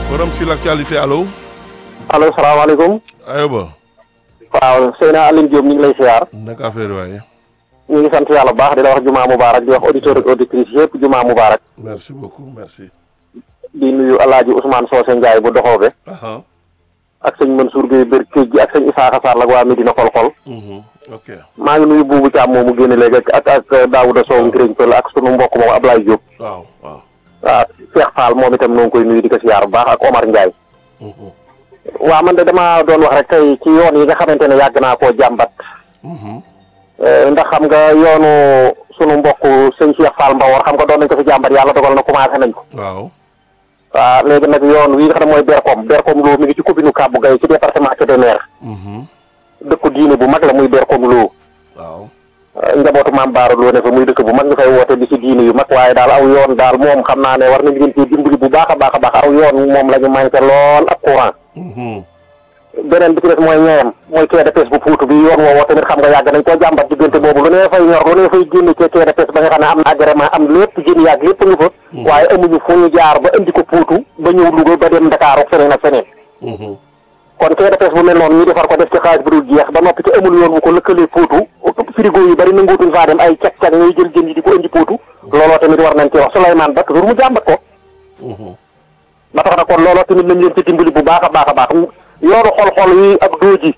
forum sur l'actualité allo. allo salaamaaleykum. Ayoba. waaw Seyna Aline Diop ñu ngi lay siyaar. naka affaire waaye. ñu ngi sant yàlla bu baax di la wax jumaa mubaarak di wax auditeur ak auditrice yëpp jumaa mubaarak. merci beaucoup merci. di nuyu El Hadj Ousmane Socé Ndiaye bu doxoobe aha ak sëñ Mansour Gueye bër kéej gi ak sëñ Isaaxa Sall ak waa Medina xol-xol. mhm ok. maa ngi nuyu buubu Thiam moomu génne léegi ak ak Daouda Sow Ngiriñ Pël ak sunu mbokk moom Ablaye Diop. waaw waaw. waaw Cheikh Fall moom itam noo ngi koy nuyu di ko siyaar bu baax ak Omar Ndiaye. mhm waaw man de damaa doon wax rek tey ci yoon yi nga xamante ne yàgg naa koo jàmbat. mhm Eh, ndax xam nga yoonu sunu mbokk sëñ Cheikh Fall Mbawor xam nga doon nañ ko fi jàmbat yàlla dogal na commencé nañ ko. waaw. waaw léegi nag yoon wi nga xam ne mooy Berkom Berkom Lo mi ngi ci commune Kàbbu Gay ci département Kébémer mhm dëkku diine bu mag la muy Berkom Lo waaw. Eh, njabootu maam Baara Lo ne fa muy dëkk bu mag ñu fay woote di ci diine yu mag waaye daal aw yoon daal moom xam naa ne war nañu leen cee dimbali bu baax a baax a baax aw yoon moom la ñu manqué lool ak courant mhm beneen bi ci des mooy ñeeyam mooy quai de pêche bu Fuutu bi yoon woowoo tamit xam nga yàgg nañ koo jàmbat diggante boobu lu nee fay ñor lu nee fay génn ci quai de pêche ba nga xam ne am na agrément am lépp jën yàgg lépp ñu fa waaye amuñu fu ñu jaar ba indi ko Fuutu ba ñëw Louga ba dem Dakar ak feneen ak feneen mhm kon quai de pêche bu mel noonu ñu defar ko def ci xaalis bu dul jeex ba noppi te amul yoon bu ko lëkkalee Fuutu frigo yu bari nanguutuñ faa dem ay cag-cag ñuy jël jën yi di ko indi Fuutu looloo tamit war nañ ci wax Souleymane Ba toujours mu jàmbat ko mhm ba tax na kon looloo tamit nañ leen ci dimbali bu baax a baax a baax yoonu xol-xol wi ak dooji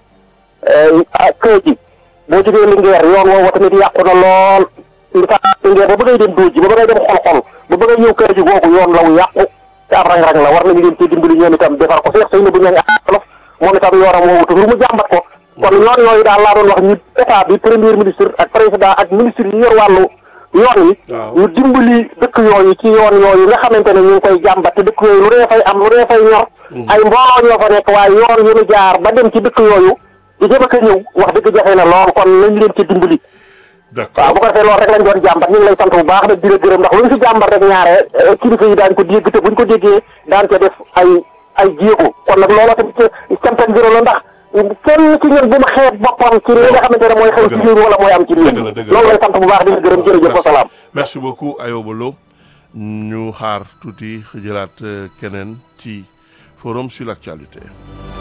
ak kër ji boo jógee Linguère yoon woowu tamit yàqu na lool li tax Linguère ba bëggay dem dooji ba bëggay dem xol-xol ba bëggay ñëw kër ji googu yoon la wu yàqu te ab rang-rang la war nañu leen ci dimbali ñoom itam defar ko Seex Seyna bu ña ngi olof moom itam yoonam woowu toujours mu jàmbat ko kon yoon yooyu daal laa doon wax ñi état bi premier ministre ak président ak ministre yi yor wàllu yoon yi waaw. ñu dimbali dëkk yooyu ci yoon yooyu nga xamante ne ñu ngi koy jàmbat te dëkk yooyu lu dee fay am lu dee fay ñor ay mbooloo ñoo fa nekk waaye yoon yu ñu jaar ba dem ci dëkk yooyu di jëm ak a ñëw wax dëgg jafe na lool kon nañ leen ci dimbali waaw bu d'accord ko defee loolu rek lañ doon jàmbat ñu ngi lay sant bu baax nag di la gërëm ndax lu ñu fi jàmbat rek ñaare eh, kilifa yi daañ ko dégg te buñ ko déggee daan ca def ay ay jéego kon nag looloo tamit ci cant ak ngërëm la ndax kenn ci ñun bu ma xeeb boppam ci li nga xamante ne mooy xew ci réew mi wala mooy am ci réew dëgg la, mi dëgg la. loolu lay sant bu baax di la gërëm jërëjëf wa salaam merci beaucoup Ayoba Lo ñu xaar tuuti jëlaat euh, keneen ci forum sur l'actualité